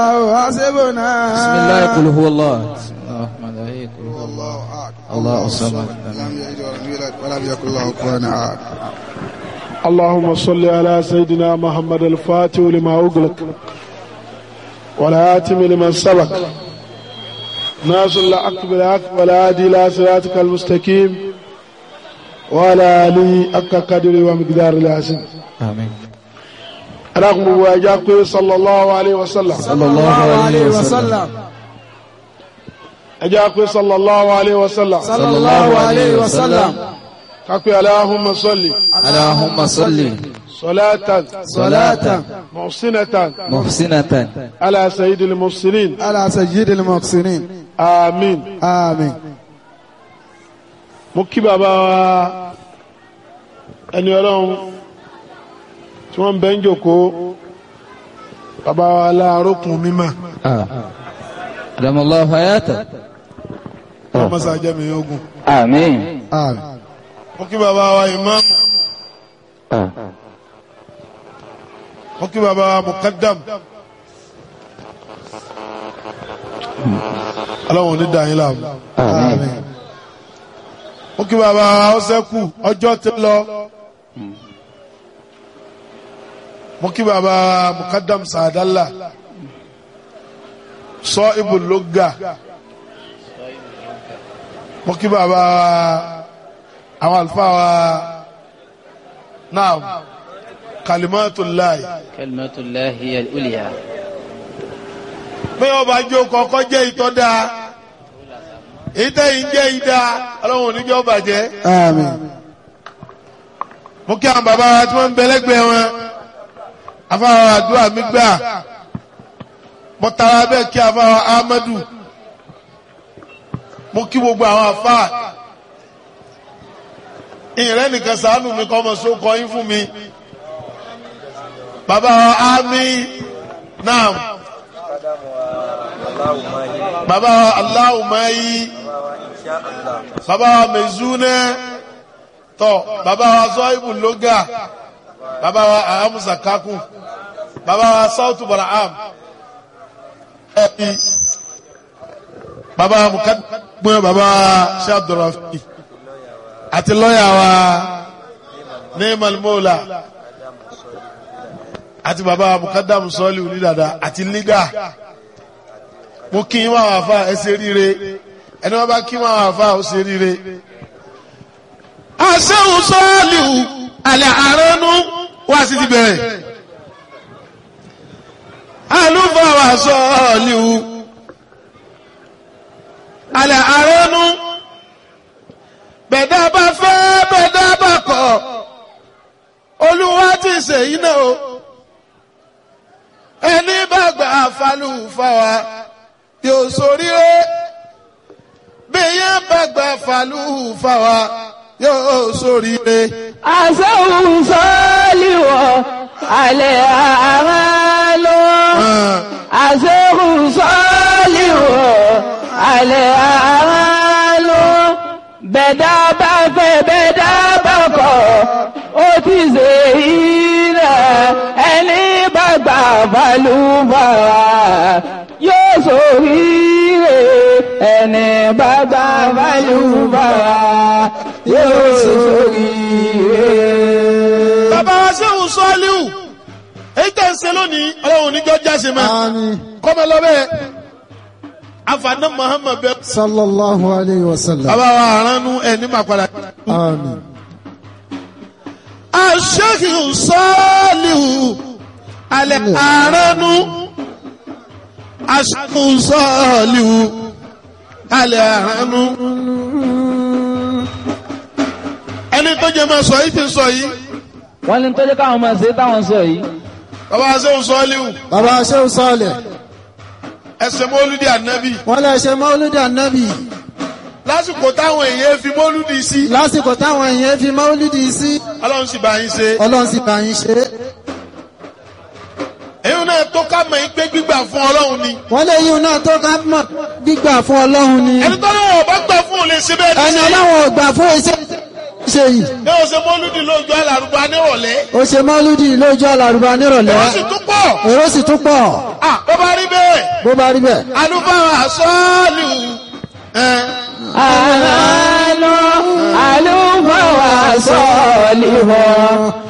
حسبنا بسم الله قل هو الله بسم الله الرحمن الرحيم قل هو الله الله أكبر الله الصمد لم يلد ولم يولد ولم يكن له كفوا أحد اللهم صل على سيدنا محمد الفاتح لما أغلق والآتم لمن سبق ناصر الحق بالحق والهادي إلى صراطك المستقيم وعلى آله حق قدر ومقدار العظيم آمين رغم واجاك صلى الله عليه وسلم صلى الله عليه وسلم أجاك صلى الله عليه وسلم صلى الله عليه وسلم كاكو اللهم صل اللهم صل صلاة صلاة محسنة محسنة على سيد المرسلين على سيد المحسنين آمين آمين mo kí bàbá wa ẹni ọlọ́run tí wọ́n ń bẹ́ ń jòkó bàbá wa láàrókùn mímọ́ آه. أدام الله حياته mọ́sá jẹ́mi ogun آمين آمين mo kí bàbá wa ìmáàmù mo kí bàbá wa mukaddam ọlọ́run ní dàáyín láàmú آمين mo kí bàbá wa ọsẹ́kù ọjọ́ ti lọ mo kí bàbá wa mukaddam sàdálà sọ ibùlógà mo kí bàbá wa àwọn àlùfáà wa náà kalimatullahi كلمة الله هي الأولياء pé ọba jó kọ́kọ́ jẹ́ ìtọ́ dáa ìtẹ́yìn jẹ́ ìdá ọlọ́run oníjọ́ bàjẹ́ آمين mo kí àwọn bàbá wa tí wọ́n ń bẹ lẹ́gbẹ̀ẹ́ wọn afáwọn àdúrà mi gbà mo tara bẹ́ẹ̀ kí afáwọn Ahmadu mo kí gbogbo àwọn afá ìrẹ́ nìkan ṣàánú mi kọ́ ọmọ sókọ yín fún mi bàbá wa Ami naam bàbá wa Aláwùmáyí bàbá wa Mezune tọ bàbá wa Zọ́ìbù Lóga bàbá wa Ahamusa Kakun bàbá wa Sautu Baraham ẹbí bàbá wa Mukadumẹ bàbá wa Sheikh Abdulrafi àti lọ́yà wa Neemal Mola àti bàbá wa Mukadamu Sọ́ọ̀lì onídàdà àti Lídà mo kí wọn àwọn afa ẹ ṣe ríire ẹni wọn bá kí wọn àwọn afa ó ṣe ríire asẹ́hùn sọ́ọ̀lìhù alẹ́ àránú wá sí ti bẹ̀rẹ̀ alúfàwà sọ́ọ̀lìhù alẹ́ àránú bẹ̀dá bá fẹ́ bẹ̀dá bá kọ̀ olúwa ti ṣèyí náà o ẹni bá gbà falúfàwà yóò ṣoríire bí yẹn bá gbà falúfàwà yóò ṣoríire. àṣẹ́hùn sọ́ọ́lìwọ̀ alẹ́ àárá lọ. àṣẹ́hùn sọ́ọ́lìwọ̀ alẹ́ àárá lọ. bẹ̀dá bá fẹ́ bẹ̀dá bá kọ̀ ó ti ṣe ilẹ̀ ẹni bá gbà balùbàrà yóò ṣoríire ẹni bá gbà balùbàrà yóò ṣoríire. bàbá wa sẹ́hùn sọ́ọ́líhù èyí tẹ̀ ń ṣe lónìí ọlọ́run níjọ́ jáse máa آمين kọ́mọ lọ́bẹ̀ afaná muhammed bẹ. صلى الله عليه وسلم bàbá wa aránú ẹni máa padà. آمين aṣẹ́hùn sọ́ọ́líhù alẹ́ aránú aṣẹ́hùn sọ́ọ́líhù alẹ́ aránú. ẹni tó jẹ máa sọ yìí ti sọ yìí wọ́n ní tó jẹ́ káwọn máa ṣe táwọn sọ yìí bàbá wa sẹ́hùn sọ́ọ́líhù bàbá Shehu Saleh ẹsẹ̀ mọ́lúdì ànábì wọ́n lè ṣe mọ́lúdì ànábì lásìkò táwọn èèyàn fi mọ́lúdì sí lásìkò táwọn èèyàn fi mọ́lúdì sí ọlọ́run sì bá yín ṣe ọlọ́run sì bá yín ṣe èyí náà tó ká mọ̀ yín pé gbígbà fún ọlọ́run ni wọ́n lè yíun náà tó ká mọ̀ gbígbà fún ọlọ́run ni ẹni tó lọ́wọ́ bá gbà fún òun lè ṣe bẹ́ẹ̀ ní ẹni sí ọlọ́run ò gbà fún iṣẹ́ ṣe yìí ní o ṣe mọ́lúdì lójú alárùbá nírọ̀lẹ́ ó ṣe mọ́lúdì lójú àlàrúbá nírọ̀lẹ́ wọ́n sì tún pọ̀ èrò sì tún pọ̀ Ah, bó bá rí bẹ́ẹ̀ bó bá rí bẹ́ẹ̀ alúfáà sọ́ọ̀lù ẹ̀ àlọ́ àlùfáà sọ̀lì wọ̀